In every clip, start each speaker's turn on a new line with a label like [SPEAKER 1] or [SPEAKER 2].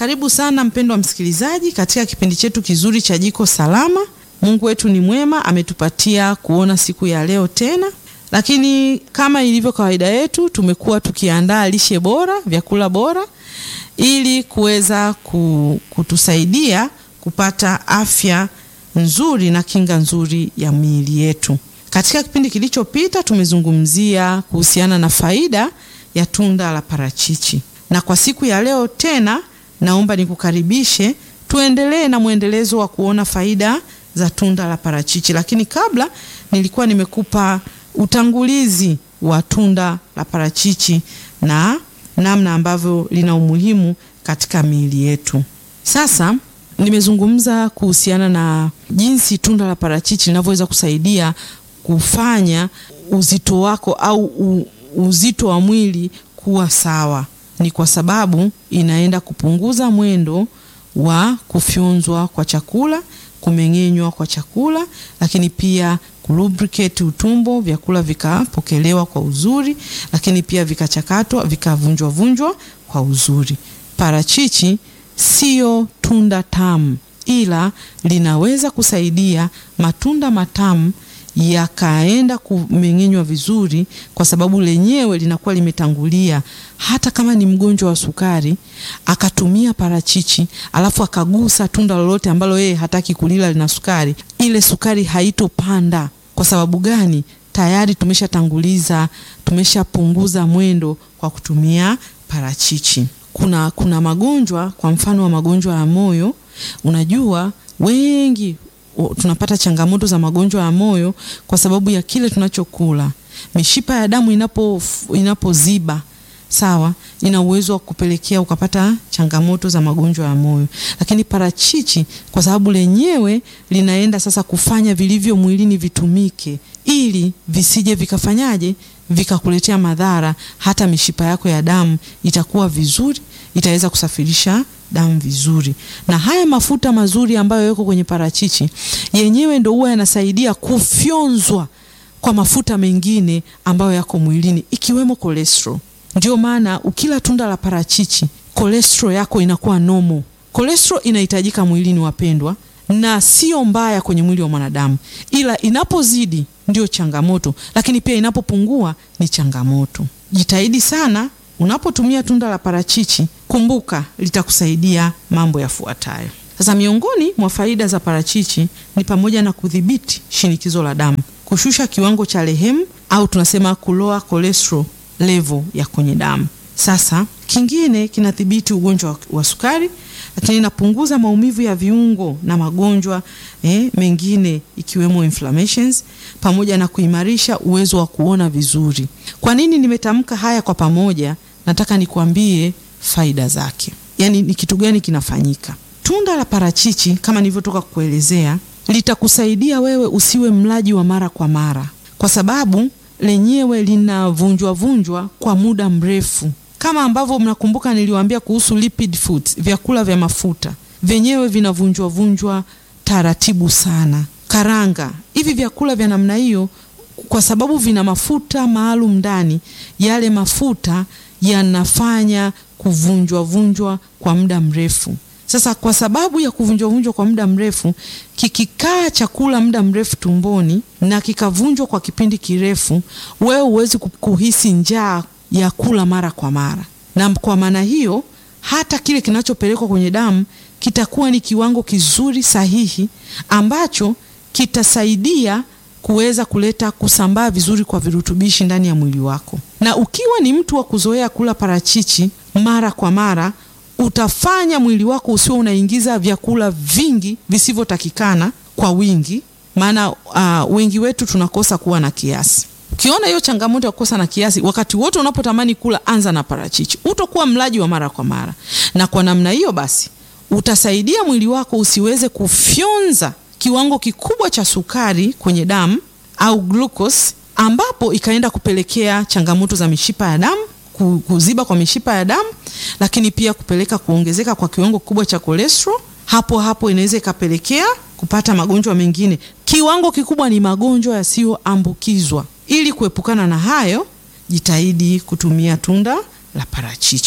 [SPEAKER 1] Karibu sana mpendwa msikilizaji katika kipindi chetu kizuri cha Jiko Salama. Mungu wetu ni mwema, ametupatia kuona siku ya leo tena, lakini kama ilivyo kawaida yetu, tumekuwa tukiandaa lishe bora, vyakula bora ili kuweza kutusaidia kupata afya nzuri na kinga nzuri ya miili yetu. Katika kipindi kilichopita tumezungumzia kuhusiana na faida ya tunda la parachichi, na kwa siku ya leo tena naomba nikukaribishe tuendelee na mwendelezo wa kuona faida za tunda la parachichi. Lakini kabla nilikuwa nimekupa utangulizi wa tunda la parachichi na namna ambavyo lina umuhimu katika miili yetu. Sasa nimezungumza kuhusiana na jinsi tunda la parachichi linavyoweza kusaidia kufanya uzito wako au u, uzito wa mwili kuwa sawa. Ni kwa sababu inaenda kupunguza mwendo wa kufyonzwa kwa chakula, kumeng'enywa kwa chakula, lakini pia kulubricate utumbo, vyakula vikapokelewa kwa uzuri, lakini pia vikachakatwa, vikavunjwa vunjwa kwa uzuri. Parachichi sio tunda tamu, ila linaweza kusaidia matunda matamu yakaenda kumeng'enywa vizuri, kwa sababu lenyewe linakuwa limetangulia. Hata kama ni mgonjwa wa sukari akatumia parachichi, alafu akagusa tunda lolote ambalo yeye hataki kulila lina sukari, ile sukari haitopanda. Kwa sababu gani? Tayari tumeshatanguliza, tumeshapunguza mwendo kwa kutumia parachichi. Kuna, kuna magonjwa kwa mfano wa magonjwa ya moyo. Unajua wengi tunapata changamoto za magonjwa ya moyo kwa sababu ya kile tunachokula. Mishipa ya damu inapo inapoziba, sawa, ina uwezo wa kupelekea ukapata changamoto za magonjwa ya moyo. Lakini parachichi kwa sababu lenyewe linaenda sasa kufanya vilivyo mwilini vitumike, ili visije vikafanyaje, vikakuletea madhara. Hata mishipa yako ya damu itakuwa vizuri, itaweza kusafirisha damu vizuri. Na haya mafuta mazuri ambayo yako kwenye parachichi yenyewe ndio huwa yanasaidia kufyonzwa kwa mafuta mengine ambayo yako mwilini ikiwemo cholesterol. Ndio maana ukila tunda la parachichi cholesterol yako inakuwa normal. Cholesterol inahitajika mwilini, wapendwa, na sio mbaya kwenye mwili wa mwanadamu, ila inapozidi ndio changamoto, lakini pia inapopungua ni changamoto. Jitahidi sana unapotumia tunda la parachichi, kumbuka litakusaidia mambo yafuatayo. Sasa, miongoni mwa faida za parachichi ni pamoja na kudhibiti shinikizo la damu, kushusha kiwango cha lehemu au tunasema kuloa cholesterol level ya kwenye damu. Sasa kingine kinadhibiti ugonjwa wa sukari, lakini inapunguza maumivu ya viungo na magonjwa eh, mengine ikiwemo inflammations, pamoja na kuimarisha uwezo wa kuona vizuri. Kwa nini nimetamka haya kwa pamoja? Nataka nikuambie faida zake, yaani ni kitu gani kinafanyika. Tunda la parachichi kama nilivyotoka kukuelezea litakusaidia wewe usiwe mlaji wa mara kwa mara, kwa sababu lenyewe linavunjwa vunjwa kwa muda mrefu, kama ambavyo mnakumbuka niliwaambia kuhusu lipid foods, vyakula vya mafuta vyenyewe vinavunjwa vunjwa taratibu sana. Karanga, hivi vyakula vya namna hiyo, kwa sababu vina mafuta maalum ndani, yale mafuta yanafanya kuvunjwa vunjwa kwa muda mrefu. Sasa kwa sababu ya kuvunjwa vunjwa kwa muda mrefu, kikikaa chakula muda mrefu tumboni na kikavunjwa kwa kipindi kirefu, wewe huwezi kuhisi njaa ya kula mara kwa mara, na kwa maana hiyo hata kile kinachopelekwa kwenye damu kitakuwa ni kiwango kizuri sahihi ambacho kitasaidia kuweza kuleta kusambaa vizuri kwa virutubishi ndani ya mwili wako. Na ukiwa ni mtu wa kuzoea kula parachichi mara kwa mara utafanya mwili wako usiwe unaingiza vyakula vingi visivyotakikana kwa wingi, maana uh, wengi wetu tunakosa kuwa na kiasi. Ukiona hiyo changamoto ya kukosa na kiasi, wakati wote unapotamani kula, anza na parachichi, utakuwa mlaji wa mara kwa mara, na kwa namna hiyo basi utasaidia mwili wako usiweze kufyonza kiwango kikubwa cha sukari kwenye damu au glucose, ambapo ikaenda kupelekea changamoto za mishipa ya damu kuziba kwa mishipa ya damu, lakini pia kupeleka kuongezeka kwa kiwango kikubwa cha cholesterol. Hapo hapo inaweza ikapelekea kupata magonjwa mengine. Kiwango kikubwa ni magonjwa yasiyoambukizwa. Ili kuepukana na hayo, jitahidi kutumia tunda la parachichi.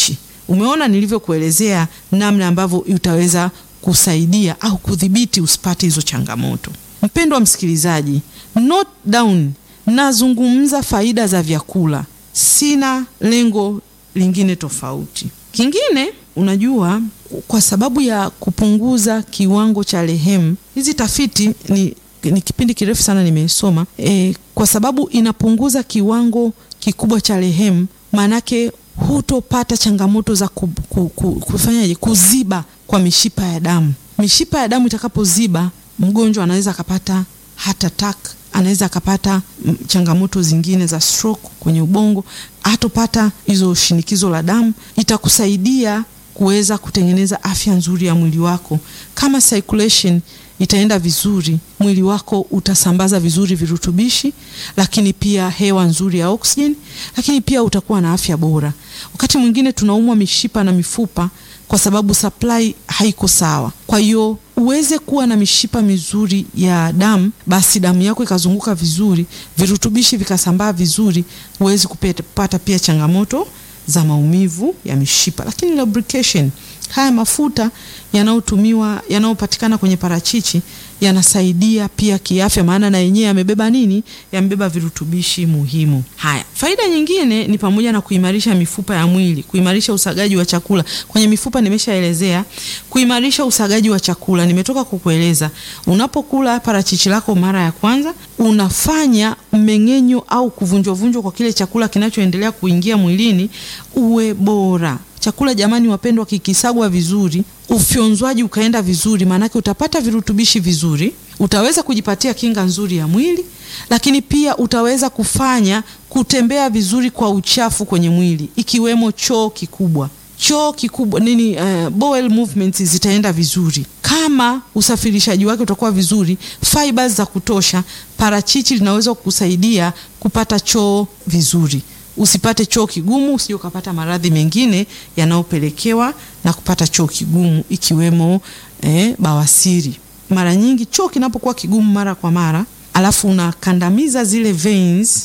[SPEAKER 1] Umeona nilivyokuelezea namna ambavyo utaweza kusaidia au kudhibiti usipate hizo changamoto. Mpendwa msikilizaji, note down, nazungumza faida za vyakula, sina lengo lingine tofauti. Kingine, unajua, kwa sababu ya kupunguza kiwango cha lehemu, hizi tafiti ni, ni kipindi kirefu sana nimesoma e, kwa sababu inapunguza kiwango kikubwa cha lehemu, maanake hutopata changamoto za ku, ku, ku, kufanyaje kuziba kwa mishipa ya damu. Mishipa ya damu itakapoziba, mgonjwa anaweza akapata heart attack, anaweza akapata changamoto zingine za stroke kwenye ubongo, hatopata hizo shinikizo la damu. Itakusaidia kuweza kutengeneza afya nzuri ya mwili wako. Kama circulation itaenda vizuri, mwili wako utasambaza vizuri virutubishi, lakini pia hewa nzuri ya oxygen, lakini pia utakuwa na afya bora. Wakati mwingine tunaumwa mishipa na mifupa kwa sababu supply haiko sawa. Kwa hiyo uweze kuwa na mishipa mizuri ya damu, basi damu yako ikazunguka vizuri, virutubishi vikasambaa vizuri, huwezi kupata pia changamoto za maumivu ya mishipa. Lakini lubrication, haya mafuta yanayotumiwa yanayopatikana kwenye parachichi yanasaidia pia kiafya, maana na yenyewe yamebeba nini? Yamebeba virutubishi muhimu. Haya, faida nyingine ni pamoja na kuimarisha mifupa ya mwili, kuimarisha usagaji wa chakula. Kwenye mifupa nimeshaelezea, kuimarisha usagaji wa chakula nimetoka kukueleza. Unapokula parachichi lako mara ya kwanza, unafanya mmeng'enyo au kuvunjwavunjwa kwa kile chakula kinachoendelea kuingia mwilini uwe bora. Chakula jamani, wapendwa, kikisagwa vizuri, ufyonzwaji ukaenda vizuri, maanake utapata virutubishi vizuri, utaweza kujipatia kinga nzuri ya mwili, lakini pia utaweza kufanya kutembea vizuri kwa uchafu kwenye mwili, ikiwemo choo kikubwa. Choo kikubwa nini, uh, bowel movements zitaenda vizuri kama usafirishaji wake utakuwa vizuri, fibers za kutosha. Parachichi linaweza kukusaidia kupata choo vizuri usipate choo kigumu, usije ukapata maradhi mengine yanayopelekewa na kupata choo kigumu ikiwemo eh, bawasiri. Mara nyingi choo kinapokuwa kigumu mara kwa mara, alafu unakandamiza zile veins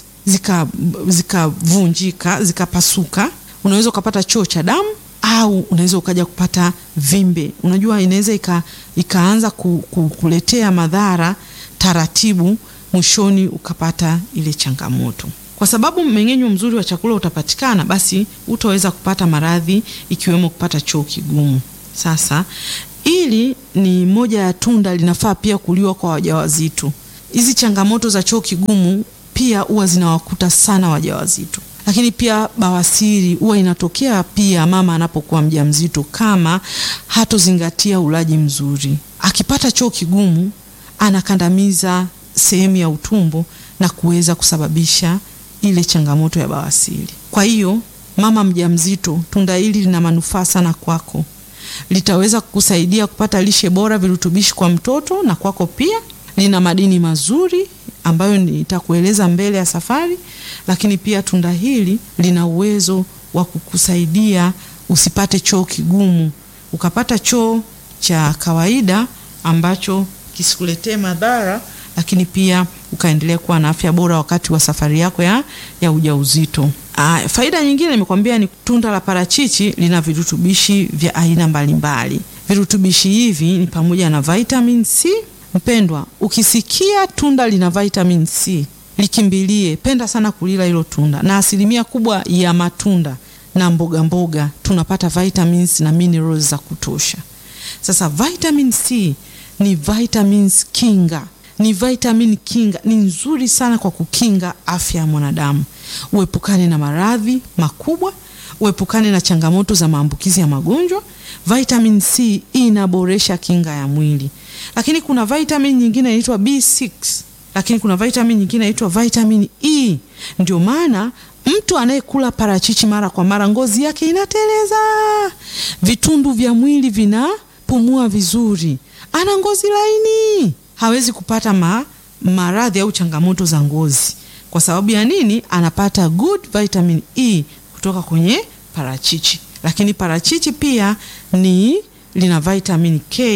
[SPEAKER 1] zikavunjika, zika zikapasuka, unaweza ukapata choo cha damu au unaweza ukaja kupata vimbe. Unajua, inaweza ika, ikaanza ku, ku, kuletea madhara taratibu, mwishoni ukapata ile changamoto kwa sababu mmeng'enyo mzuri wa chakula utapatikana, basi utaweza kupata maradhi ikiwemo kupata choo kigumu. Sasa ili ni moja ya tunda linafaa pia kuliwa kwa wajawazito. Hizi changamoto za choo kigumu pia huwa zinawakuta sana wajawazito, lakini pia bawasiri huwa inatokea pia mama anapokuwa mjamzito, kama hatozingatia ulaji mzuri. Akipata choo kigumu, anakandamiza sehemu ya utumbo na kuweza kusababisha ile changamoto ya bawasiri. Kwa hiyo mama mjamzito, tunda hili lina manufaa sana kwako, litaweza kukusaidia kupata lishe bora, virutubishi kwa mtoto na kwako pia. Lina madini mazuri ambayo nitakueleza mbele ya safari, lakini pia tunda hili lina uwezo wa kukusaidia usipate choo kigumu, ukapata choo cha kawaida ambacho kisikuletee madhara lakini pia ukaendelea kuwa na afya bora wakati wa safari yako ya, ya ujauzito. Ah, faida nyingine nimekwambia ni tunda la parachichi lina virutubishi vya aina mbalimbali. Virutubishi hivi ni pamoja na vitamin C. Mpendwa, ukisikia tunda lina vitamin C likimbilie, penda sana kulila hilo tunda, na asilimia kubwa ya matunda na mboga mboga tunapata vitamins na minerals za kutosha. Sasa vitamin C ni vitamins kinga ni vitamin kinga, ni nzuri sana kwa kukinga afya ya mwanadamu. Uepukane na maradhi makubwa, uepukane na changamoto za maambukizi ya magonjwa. Vitamin C inaboresha kinga ya mwili, lakini kuna vitamin nyingine inaitwa B6, lakini kuna vitamin nyingine inaitwa vitamin E. Ndio maana mtu anayekula parachichi mara kwa mara, ngozi yake inateleza, vitundu vya mwili vinapumua vizuri, ana ngozi laini hawezi kupata ma, maradhi au changamoto za ngozi. Kwa sababu ya nini? Anapata good vitamin E kutoka kwenye parachichi. Lakini parachichi pia ni lina vitamin K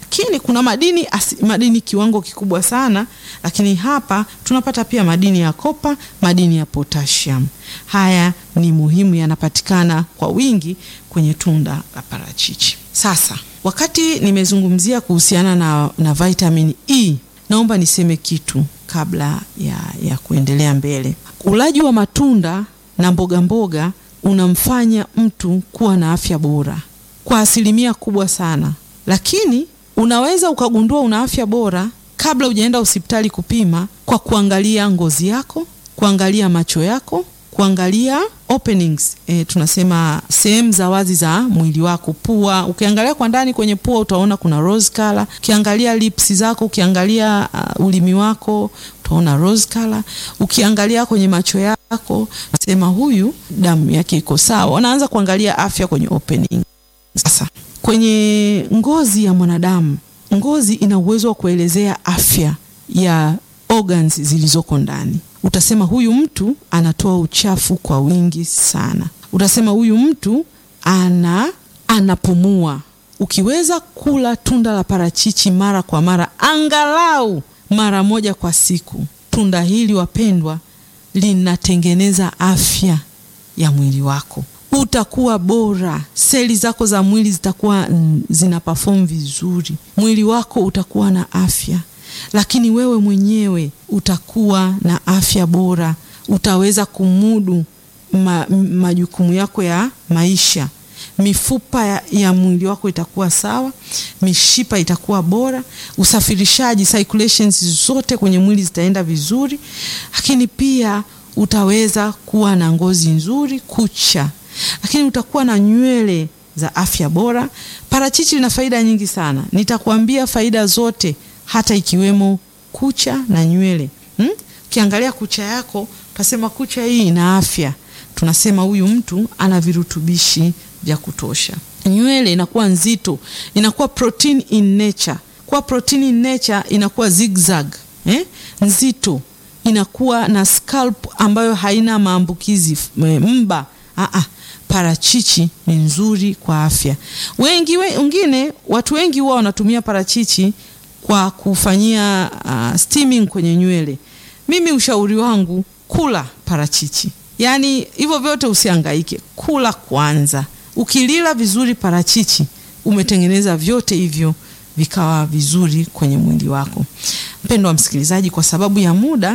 [SPEAKER 1] lakini kuna madini asi, madini kiwango kikubwa sana, lakini hapa tunapata pia madini ya kopa, madini ya potassium. Haya ni muhimu, yanapatikana kwa wingi kwenye tunda la parachichi. Sasa wakati nimezungumzia kuhusiana na, na vitamin E, naomba niseme kitu kabla ya, ya kuendelea mbele. Ulaji wa matunda na mboga mboga unamfanya mtu kuwa na afya bora kwa asilimia kubwa sana, lakini unaweza ukagundua una afya bora kabla hujaenda hospitali kupima, kwa kuangalia ngozi yako, kuangalia macho yako, kuangalia openings, e, tunasema sehemu za wazi za mwili wako, pua. Ukiangalia kwa ndani kwenye pua utaona kuna rose color. Ukiangalia lips zako, ukiangalia uh, ulimi wako utaona rose color. Ukiangalia kwenye macho yako nasema huyu damu yake iko sawa. Wanaanza kuangalia afya kwenye opening. Sasa kwenye ngozi ya mwanadamu, ngozi ina uwezo wa kuelezea afya ya organs zilizoko ndani. Utasema huyu mtu anatoa uchafu kwa wingi sana. Utasema huyu mtu ana anapumua. Ukiweza kula tunda la parachichi mara kwa mara, angalau mara moja kwa siku, tunda hili wapendwa, linatengeneza afya ya mwili wako utakuwa bora, seli zako za mwili zitakuwa mm, zina perform vizuri, mwili wako utakuwa na afya, lakini wewe mwenyewe utakuwa na afya bora, utaweza kumudu ma, majukumu yako ya maisha. Mifupa ya, ya mwili wako itakuwa sawa, mishipa itakuwa bora, usafirishaji circulations zote kwenye mwili zitaenda vizuri, lakini pia utaweza kuwa na ngozi nzuri, kucha lakini utakuwa na nywele za afya bora. Parachichi lina faida nyingi sana, nitakuambia faida zote, hata ikiwemo kucha na nywele. Ukiangalia hmm? kucha yako utasema kucha hii ina afya, tunasema huyu mtu ana virutubishi vya kutosha. Nywele inakuwa nzito, inakuwa protein in nature. Kwa protein in nature inakuwa zigzag, eh? nzito, inakuwa na scalp ambayo haina maambukizi mba. Aa, parachichi ni nzuri kwa afya. Wengi wengine, watu wengi huwa wanatumia parachichi kwa kufanyia uh, steaming kwenye nywele. Mimi ushauri wangu kula parachichi, yaani hivyo vyote usihangaike, kula kwanza. Ukilila vizuri parachichi, umetengeneza vyote hivyo vikawa vizuri kwenye mwili wako. Mpendo wa msikilizaji, kwa sababu ya muda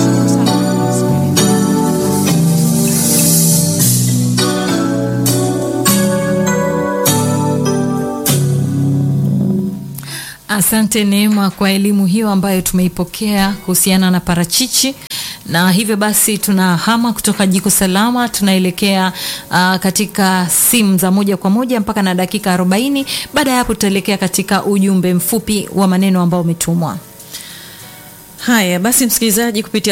[SPEAKER 2] Asante Neema kwa elimu hiyo ambayo tumeipokea kuhusiana na parachichi. Na hivyo basi tunahama kutoka Jiko Salama tunaelekea uh, katika simu za moja kwa moja mpaka na dakika 40. Baada ya hapo tutaelekea katika ujumbe mfupi wa maneno ambao umetumwa.
[SPEAKER 3] Haya basi, msikilizaji, kupitia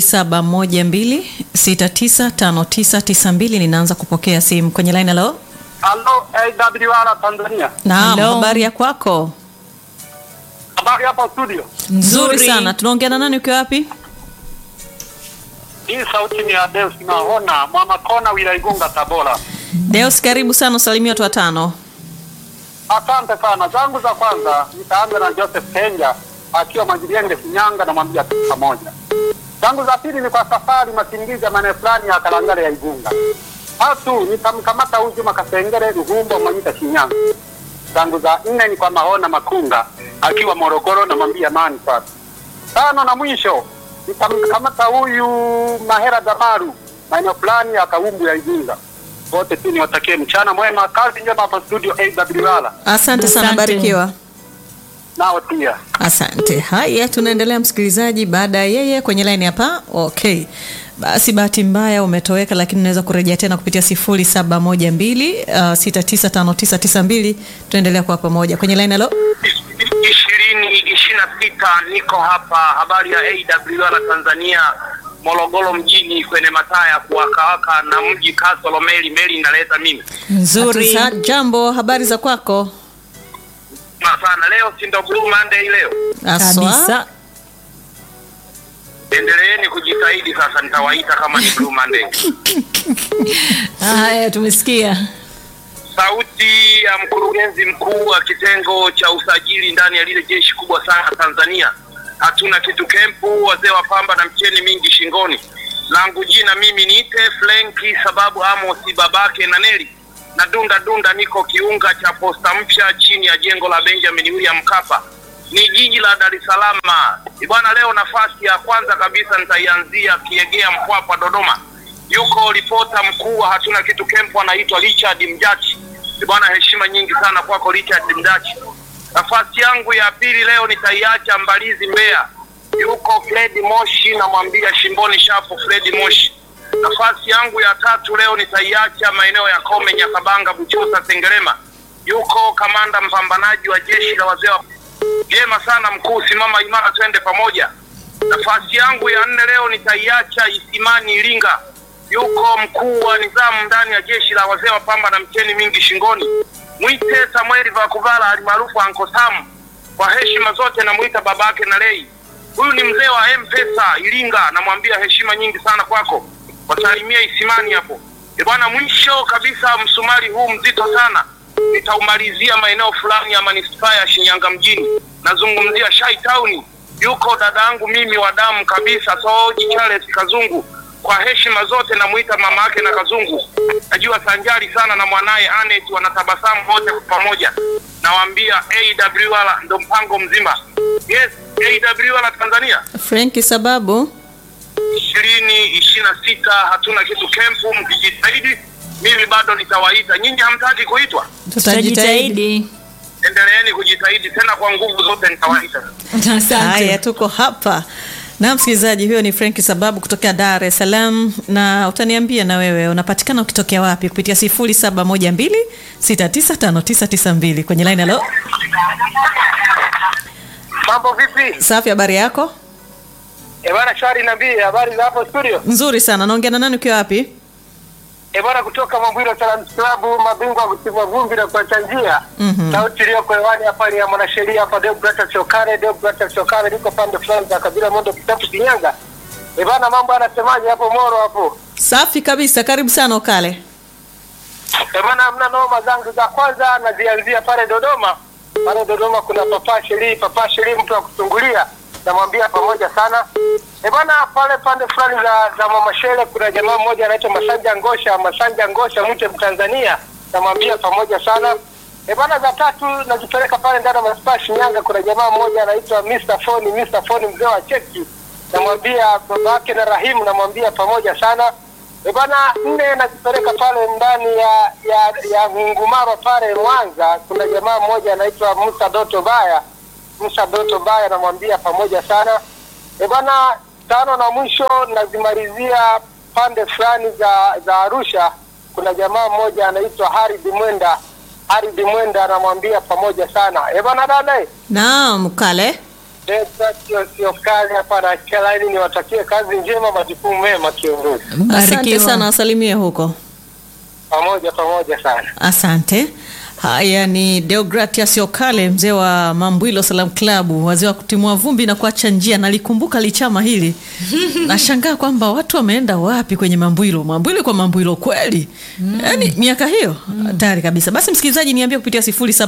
[SPEAKER 3] 0712695992 ninaanza kupokea simu kwenye line. Halo,
[SPEAKER 4] halo, AWR Tanzania.
[SPEAKER 3] Naam, habari ya kwako?
[SPEAKER 4] Habari hapa studio.
[SPEAKER 3] Nzuri sana. Tunaongea na nani ukiwa wapi?
[SPEAKER 4] Hii sauti ni ya Deus Mahona, Mama Kona, wilaya Igunga, Tabora.
[SPEAKER 3] Deus, karibu sana, usalimia watu watano.
[SPEAKER 4] Asante sana. Zangu za kwanza nitaanza na Joseph Kenja akiwa Majirienge, Shinyanga, namwambia pamoja. Zangu za pili ni kwa safari Masingizi ya maeneo fulani ya Kalangale ya Igunga. Tatu nitamkamata huyu Juma Kasengere Ruhumbo Mwanyita, Shinyanga. Zangu za nne ni kwa Mahona Makunga akiwa Morogoro, namwambia amani kwake. Tano na mwisho nitamkamata huyu Mahera Damaru maeneo fulani ya Kaumbu ya Igunga. Wote tu niwatakie mchana mwema, kazi njema hapa studio AWR.
[SPEAKER 3] Asante sana, barikiwa.
[SPEAKER 4] Nao pia
[SPEAKER 3] Asante. Haya, tunaendelea msikilizaji, baada ya yeye kwenye line hapa. Okay, basi bahati mbaya umetoweka, lakini unaweza kurejea tena kupitia 0712 uh, 695992 tunaendelea kwa pamoja kwenye line. Halo,
[SPEAKER 4] ishirini ishirini na sita niko hapa. Habari ya AWR Tanzania, Morogoro mjini kwenye mataa ya kuwakawaka na mji Kasolo, meli meli inaleta mimi
[SPEAKER 2] Nzuri.
[SPEAKER 3] Hatusa- jambo, habari za kwako?
[SPEAKER 4] na sana. Leo si ndo Blue Monday leo,
[SPEAKER 3] Aswa.
[SPEAKER 2] Kabisa.
[SPEAKER 4] endeleeni kujitahidi. Sasa nitawaita kama ni Blue Monday.
[SPEAKER 2] Haya, tumesikia.
[SPEAKER 5] sauti ya mkurugenzi mkuu wa kitengo cha usajili ndani ya lile jeshi kubwa sana Tanzania. Hatuna kitu kempu, wazee wa pamba na mcheni mingi shingoni. Langu jina mimi niite Flenki sababu Amosi babake na Neli na dunda dunda, niko kiunga cha posta mpya chini ya jengo la Benjamin William Mkapa, ni jiji la Dar es Salaam. Bwana, leo nafasi ya kwanza kabisa nitaianzia Kiegea, Mpwapwa, Dodoma. Yuko ripota mkuu wa hatuna kitu kempu, anaitwa Richard Mjachi. Bwana, heshima nyingi sana kwako Richard Mjachi. Nafasi yangu ya pili leo nitaiacha Mbalizi, Mbeya. Yuko Fred Moshi, namwambia shimboni shafu Fred Moshi. Nafasi yangu ya tatu leo nitaiacha maeneo ya Kome, Nyakabanga, Buchosa, Sengerema. Yuko kamanda mpambanaji wa jeshi la wazee wa Jema sana mkuu, simama imara, twende pamoja. Nafasi yangu ya nne leo nitaiacha Isimani Iringa. Yuko mkuu wa nidhamu ndani ya jeshi la wazee wa pamba na mcheni mingi shingoni, mwite Samueli Vakuvala alimaarufu Anko Sam. Kwa heshima zote namwita babake na lei. Huyu ni mzee wa M-Pesa Iringa, namwambia heshima nyingi sana kwako, wasalimie Isimani hapo. E bwana, mwisho kabisa msumari huu mzito sana nitaumalizia maeneo fulani ya manispaa ya Shinyanga mjini, nazungumzia Shai Town. Yuko dada yangu mimi wa damu kabisa, Soji Charles Kazungu. Kwa heshima zote namuita mama yake na Kazungu, najua sanjari sana na mwanaye Anet, wanatabasamu wote kwa pamoja. Nawaambia AWR ndo mpango mzima. Yes, AWR Tanzania
[SPEAKER 3] Frenki sababu
[SPEAKER 5] ishirini ishirini na sita hatuna kitu kempu, mkijitahidi mimi bado nitawaita. Nyinyi hamtaki kuitwa,
[SPEAKER 3] tutajitahidi.
[SPEAKER 5] endeleeni kujitahidi tena kwa nguvu zote, nitawaita.
[SPEAKER 2] Asante.
[SPEAKER 3] Haya, tuko hapa na msikilizaji, huyo ni Frenki sababu kutokea Dar es Salaam, na utaniambia na wewe unapatikana ukitokea wapi kupitia 0712695992 kwenye line. Halo,
[SPEAKER 4] Mambo vipi?
[SPEAKER 3] safi, habari yako?
[SPEAKER 4] E bwana, shwari nabii, habari za hapo studio?
[SPEAKER 3] Nzuri sana. Naongea na nani ukiwa wapi?
[SPEAKER 4] E bwana, kutoka Mambwiro Salams Club, mabingwa wa kutimua vumbi na kuacha njia.
[SPEAKER 3] Mhm.
[SPEAKER 4] Sauti iliyoko hewani hapa ni ya mwanasheria hapa Deogratias Chokare. Deogratias Chokare niko pande fulani za kabila Mondo Kitabu Kinyanga. E bwana, mambo anasemaje hapo Moro hapo?
[SPEAKER 3] Safi kabisa, karibu sana Okale.
[SPEAKER 4] E bwana, hamna noma. Zangu za kwanza nazianzia pale Dodoma. Pale Dodoma kuna papa Sheri, papa Sheri mtu wa kutungulia, namwambia pamoja sana. E bwana, pale pande fulani za, za Mama Shele kuna jamaa mmoja anaitwa Masanja Ngosha, Masanja Ngosha mche Mtanzania, namwambia pamoja sana. E bwana, za tatu nazipeleka pale ndani ya manispaa Shinyanga, kuna jamaa mmoja anaitwa Mr. Foni, Mr. Foni mzee wa cheki, namwambia baba yake na Rahimu, namwambia pamoja sana. E bwana, nne nazipeleka pale ndani ya ya ya Ngungumaro pale Mwanza, kuna jamaa mmoja anaitwa Musa Doto Baya, Musa Doto Baya, namwambia pamoja sana. E bwana, tano na mwisho nazimalizia pande fulani za za Arusha, kuna jamaa mmoja anaitwa Harid Mwenda, Harid Mwenda, namwambia pamoja sana. E bwana, dada
[SPEAKER 3] Naam, Okale.
[SPEAKER 4] sio sio kazi hapa na kalaini, niwatakie kazi njema, majukumu mema, kiongozi.
[SPEAKER 3] Asante
[SPEAKER 2] Barikiwa.
[SPEAKER 3] sana, wasalimie huko.
[SPEAKER 4] Pamoja pamoja sana.
[SPEAKER 3] Asante. Haya ni Deogratias Okale, mzee wa Mambwilo Salam Club, wazee wa kutimua vumbi na kuacha njia. Nalikumbuka lichama hili, nashangaa kwamba watu wameenda wapi kwenye Mambwilo. Mambwilo kwa Mambwilo kweli, yaani miaka hiyo hatari kabisa. Basi msikilizaji, niambie kupitia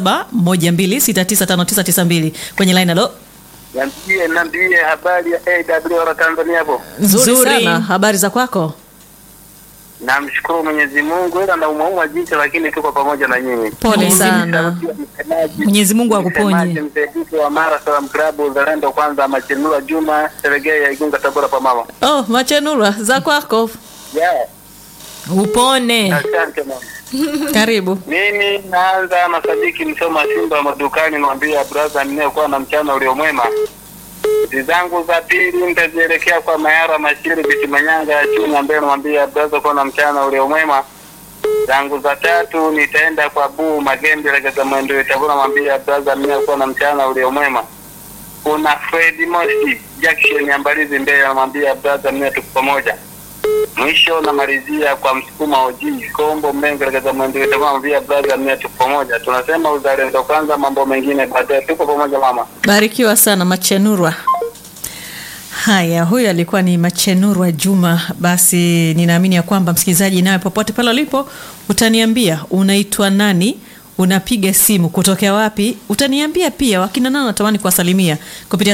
[SPEAKER 3] 0712695992 kwenye line. Halo,
[SPEAKER 5] Niambie, niambie habari ya AWR Tanzania hapo.
[SPEAKER 3] nzuri
[SPEAKER 2] Nzuri.
[SPEAKER 3] sana. Habari za kwako?
[SPEAKER 5] Namshukuru Mwenyezi Mungu, ila naumauma jicho, lakini tuko pamoja na nyinyi.
[SPEAKER 3] Pole sana.
[SPEAKER 2] Mwenyezi Mungu akuponye.
[SPEAKER 5] Msemaji msaidizi wa Mara Salam Club Uzalendo Kwanza, Machenua Juma Seregea ya Igunga, Tabora pa mama.
[SPEAKER 3] Oh, Machenura, za kwako?
[SPEAKER 5] Yeah,
[SPEAKER 2] Upone.
[SPEAKER 5] asante mama.
[SPEAKER 3] Karibu.
[SPEAKER 5] Mimi naanza na Sadiki Msoma Simba wa madukani, mwambia brother ninayekuwa na mchana uliomwema. Hizi zangu za pili nitazielekea kwa Mayara Mashiri Bitimanyanga ya Chunya, ambaye namwambia brother kuwa na mchana uliomwema. Zangu za tatu nitaenda kwa Buu Magembe Legeza Mwendo Tabora, mwambia brother ninayekuwa na mchana uliomwema. Kuna Fred Moshi Jackson ya Mbalizi Mbeya, namwambia brother mimi tuko pamoja. Mwisho namalizia kwa msukuma oji kombo mengi katika mwendo wetu mama via brother mimi tuko pamoja. Tunasema uzalendo kwanza, mambo mengine baadaye. Tuko pamoja mama.
[SPEAKER 3] Barikiwa sana Machenurwa. Haya, huyu alikuwa ni Machenurwa Juma. Basi ninaamini ya kwamba msikilizaji, nawe popote pale ulipo, utaniambia unaitwa nani, unapiga simu kutokea wapi, utaniambia pia wakina nani natamani kuwasalimia kupitia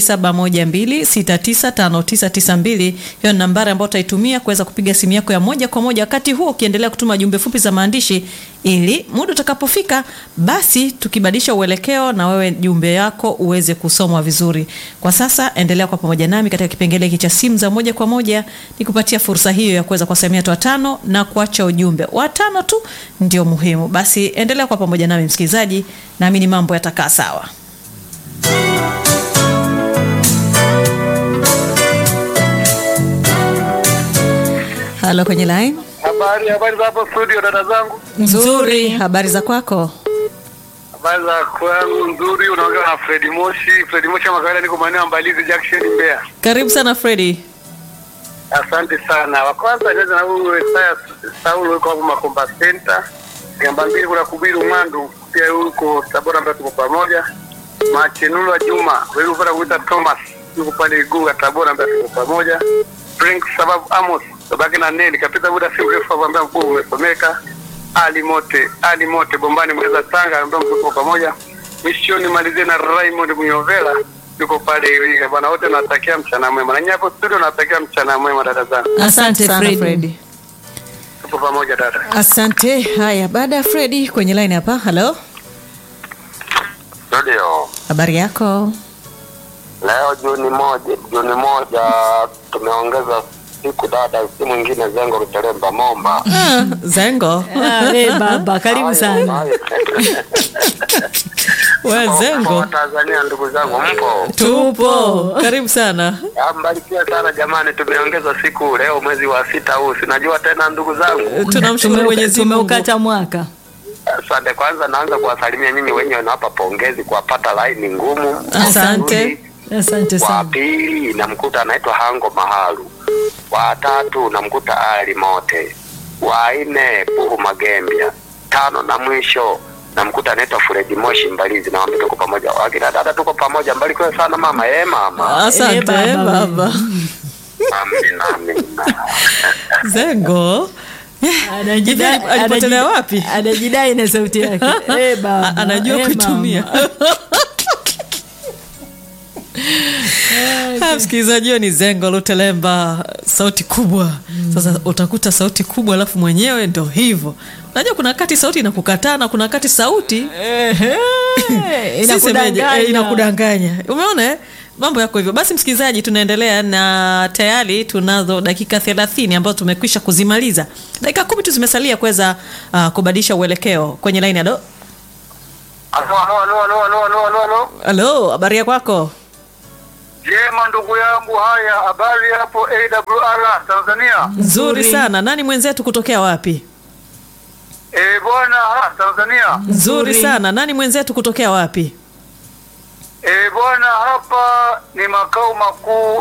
[SPEAKER 3] 0712695992. Hiyo ni nambari ambayo utaitumia kuweza kupiga simu yako ya moja kwa moja, wakati huo ukiendelea kutuma jumbe fupi za maandishi, ili muda utakapofika, basi tukibadilisha uelekeo na wewe jumbe yako uweze kusomwa vizuri. Kwa sasa endelea kwa pamoja nami katika kipengele hiki cha simu za moja kwa moja, nikupatia fursa hiyo ya kuweza kuwasalimia watu watano na kuacha ujumbe watano tu, ndio muhimu. Basi endelea kwa pamoja nami msikilizaji, naamini mambo yatakaa sawa. Halo, kwenye line.
[SPEAKER 4] Habari, habari za hapo studio, dada zangu.
[SPEAKER 3] Nzuri, habari za kwako?
[SPEAKER 4] Habari za kwangu nzuri. Unaongea na Fredi Moshi. Fredi Moshi kama kawaida, niko maeneo ya Mbalizi Junction, Mbeya.
[SPEAKER 3] Karibu sana Fredi.
[SPEAKER 4] Asante sana. Wa kwanza nianze na huyu Isaya Saulo, yuko hapo Makomba Center. Namba mbili kuna Kubiru Mwandu, pia yuko Tabora, ambaye tuko pamoja. Machenulwa Juma, wewe unapenda kuita Thomas, yuko pale Igunga Tabora, ambaye tuko pamoja. Frank sababu Amos, babake na Neli, kapita muda si mrefu hapo, ambaye mkuu umesomeka. Ali Mote, Ali Mote Bombani Mweza Tanga, ambaye tuko pamoja. Mishoni malizie na Raymond Munyovela yuko pale Iringa. Bwana wote nawatakia mchana mwema. Na nyinyi hapo studio nawatakia mchana mwema dada zangu.
[SPEAKER 2] Asante
[SPEAKER 3] sana
[SPEAKER 2] Fredi.
[SPEAKER 3] Fredi.
[SPEAKER 4] Tupo pamoja dada.
[SPEAKER 3] Asante. Haya, baada ya Fredi kwenye line hapa. Halo,
[SPEAKER 6] Studio.
[SPEAKER 3] habari yako?
[SPEAKER 6] Leo Juni moja, Juni moja tumeongeza siku dada, si mwingine Zengo Lutelemba Momba.
[SPEAKER 3] Ah, Zengo.
[SPEAKER 2] Ah, we baba, karibu sana.
[SPEAKER 6] Hayo,
[SPEAKER 3] We
[SPEAKER 6] hayo.
[SPEAKER 3] Zengo.
[SPEAKER 6] Mpo Tanzania, ndugu zangu, mpo
[SPEAKER 3] Tupo. Karibu sana.
[SPEAKER 6] Ah, mbarikiwe sana jamani, tumeongeza siku leo mwezi wa sita huu, sinajua tena ndugu zangu.
[SPEAKER 3] Tunamshukuru
[SPEAKER 2] Tumeuka-
[SPEAKER 3] Mwenyezi Mungu.
[SPEAKER 2] Tumeukata mwaka.
[SPEAKER 6] Asante. Kwanza naanza kuwasalimia nyinyi wenyewe, nawapa pongezi kuwapata laini ngumu.
[SPEAKER 3] Asante.
[SPEAKER 2] Asante
[SPEAKER 6] Wa
[SPEAKER 2] sana.
[SPEAKER 6] pili namkuta anaitwa Hango Mahalu. Wa tatu namkuta Ali Mote. Wa nne Puhu Magembia. Tano na mwisho namkuta anaitwa Fredi Moshi Mbalizi, na wambia tuko pamoja. Wakina dada tuko pamoja, mbarikiwe sana mama. Eh mama,
[SPEAKER 3] Asante
[SPEAKER 2] Eh, baba.
[SPEAKER 3] baba.
[SPEAKER 6] amina amina.
[SPEAKER 3] Zengo.
[SPEAKER 2] Anajidai-
[SPEAKER 3] Hivi alipotelea
[SPEAKER 2] anajidai-
[SPEAKER 3] wapi?
[SPEAKER 2] Anajidai na sauti yake. Eh, baba.
[SPEAKER 3] A- Anajua
[SPEAKER 2] Eh,
[SPEAKER 3] kuitumia.
[SPEAKER 2] mama.
[SPEAKER 3] Ah, Msikilizaji, huyo ni Zengo Lutelemba, sauti kubwa. Sasa utakuta sauti kubwa, alafu mwenyewe ndo hivyo. Unajua kuna wakati sauti inakukataa na kuna wakati sauti
[SPEAKER 2] Ehe,
[SPEAKER 3] Si semeje,
[SPEAKER 2] inakudanganya.
[SPEAKER 3] eh, inakudanganya. Umeona eh? mambo yako hivyo. Basi msikilizaji, tunaendelea na tayari tunazo dakika thelathini ambazo tumekwisha kuzimaliza. Dakika kumi tu zimesalia kuweza uh, kubadilisha uelekeo kwenye laini. Alo,
[SPEAKER 4] Alo, alo, alo, alo, alo, alo, alo, alo.
[SPEAKER 3] alo, habari ya kwako?
[SPEAKER 4] Jema ndugu yangu, haya habari hapo AWR Tanzania.
[SPEAKER 3] Nzuri sana. Nani mwenzetu kutokea wapi?
[SPEAKER 4] Eh bwana, ha, Tanzania.
[SPEAKER 3] Nzuri sana. Nani mwenzetu kutokea wapi?
[SPEAKER 4] Eh bwana, hapa ni makao makuu